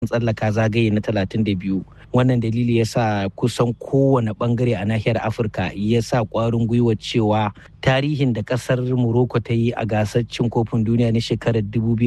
tsallaka zagaye na 32 wannan dalili ya sa kusan kowane bangare a nahiyar afirka ya sa kwarin gwiwa cewa tarihin da kasar morocco ta yi a gasar cin kofin duniya na shekarar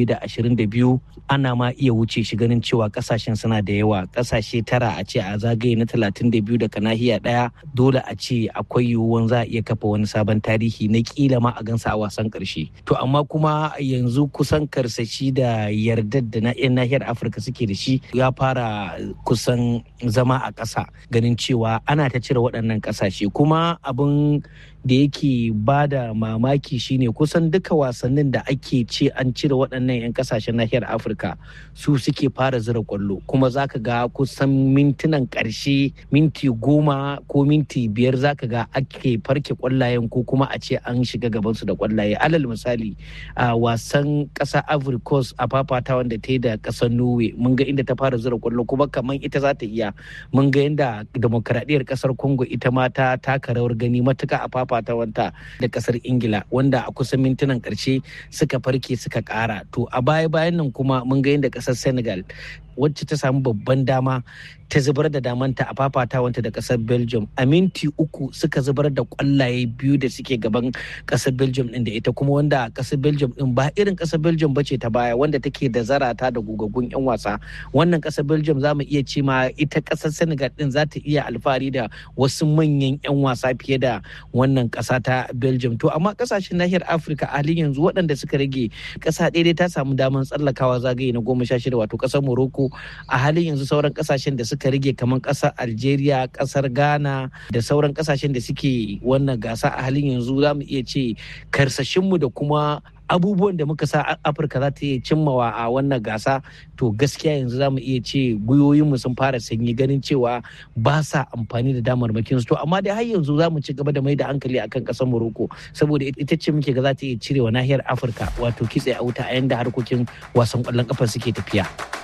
2022 ana ma iya wuce shi ganin cewa kasashen suna da yawa kasashe tara a ce a zagaye na 32 daga nahiya daya dole a ce akwai yiwuwan za a iya kafa wani sabon tarihi na kila ma a gansa a wasan karshe to amma kuma yanzu kusan karsashi da yardar da na 'yan nahiyar afirka suke da shi ya fara kusan zama a ƙasa ganin cewa ana ta cire waɗannan ƙasashe kuma abin da yake ba da mamaki shine kusan duka wasannin da ake ce an cire waɗannan 'yan kasashen nahiyar afirka su suke fara zira kwallo kuma zaka ga kusan mintunan ƙarshe minti goma ko minti biyar zaka ga ake farke kwallayen ko kuma a ce an shiga gabansu da kwallaye alal misali a wasan ƙasa ivory coast a fafata wanda ta yi da ƙasar norway mun ga inda ta fara zira kwallo kuma kamar ita za ta iya mun ga yadda demokradiyyar ƙasar congo ita ma ta taka rawar gani matuka a fafa wanta da kasar ingila wanda a kusan mintunan karshe suka farke suka kara to a baya bayan nan kuma mun ga yadda kasar senegal wacce ta samu babban dama ta zubar da damanta a fafatawanta da kasar belgium a minti uku suka zubar da kwallaye biyu da suke gaban kasar belgium din da ita kuma wanda kasar belgium din ba irin kasar belgium ba ce ta baya wanda take da zarata da gugaggun yan wasa wannan kasar belgium za mu iya ce ma ita kasar senegal din za ta iya alfahari da wasu manyan yan wasa fiye da wannan kasa ta belgium to amma kasashen nahiyar afirka a halin yanzu waɗanda suka rage kasa ɗaya ta samu damar tsallakawa zagaye na goma sha shida wato kasar morocco a halin yanzu sauran kasashen da suka rage kamar kasar algeria kasar ghana da sauran kasashen da suke wannan gasa a halin yanzu za mu iya ce karsashinmu da kuma abubuwan da muka sa afirka za ta iya cimmawa a wannan gasa to gaskiya yanzu za mu iya ce gwiwoyinmu sun fara sanyi ganin cewa ba sa amfani da damarmakin su to amma dai har yanzu za mu ci gaba da mai da hankali akan kasar morocco saboda ita ce muke ga za ta iya cirewa nahiyar afirka wato kitse a wuta a yanda harkokin wasan kwallon kafa suke tafiya.